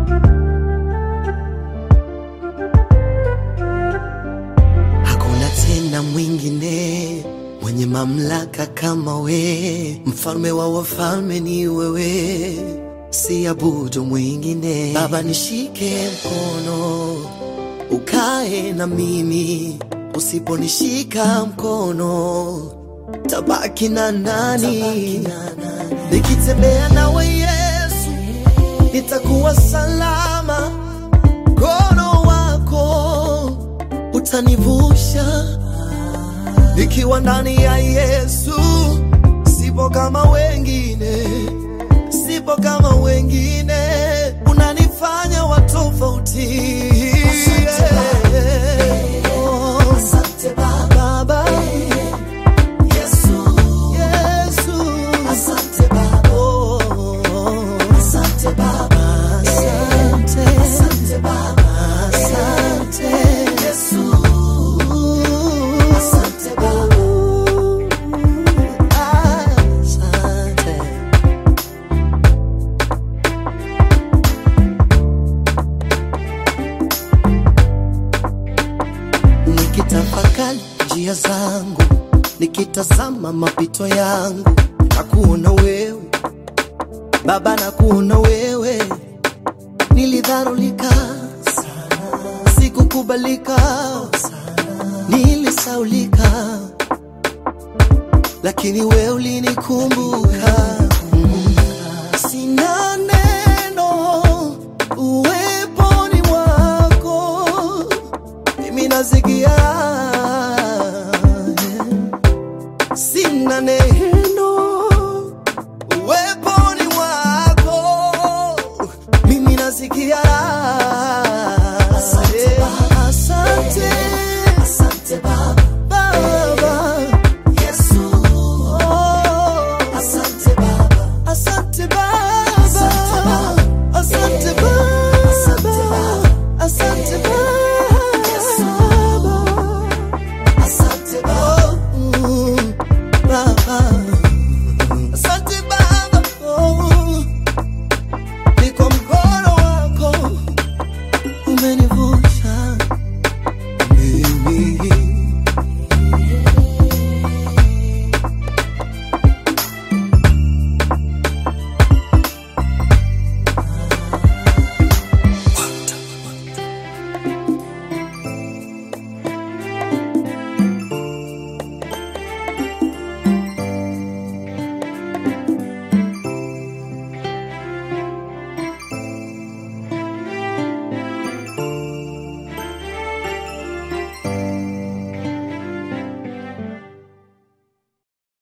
Hakuna tena mwingine mwenye mamlaka kama we, mfalme wa wafalme ni wewe, siabudu mwingine. Baba, nishike mkono ukae na mimi, usiponishika mkono tabaki na nani? Nikitembea nawe Yesu, nitakuwa salama, mkono wako utanivusha nikiwa ndani ya Yesu. Sipo kama wengine, sipo kama wengine, unanifanya wa tofauti. Oh, Baba. Yesu. Oh, Asante. Asante. Asante. Nikitafakari njia zangu, nikitazama mapito yangu, na kuona wewe Baba, na kuona wewe, nilidharulika sikukubalika, nilisaulika, lakini wewe ulinikumbuka. Mm. Sina neno uweponi mwako, mimi nasikia sina neno uweponi mwako, mimi nasikia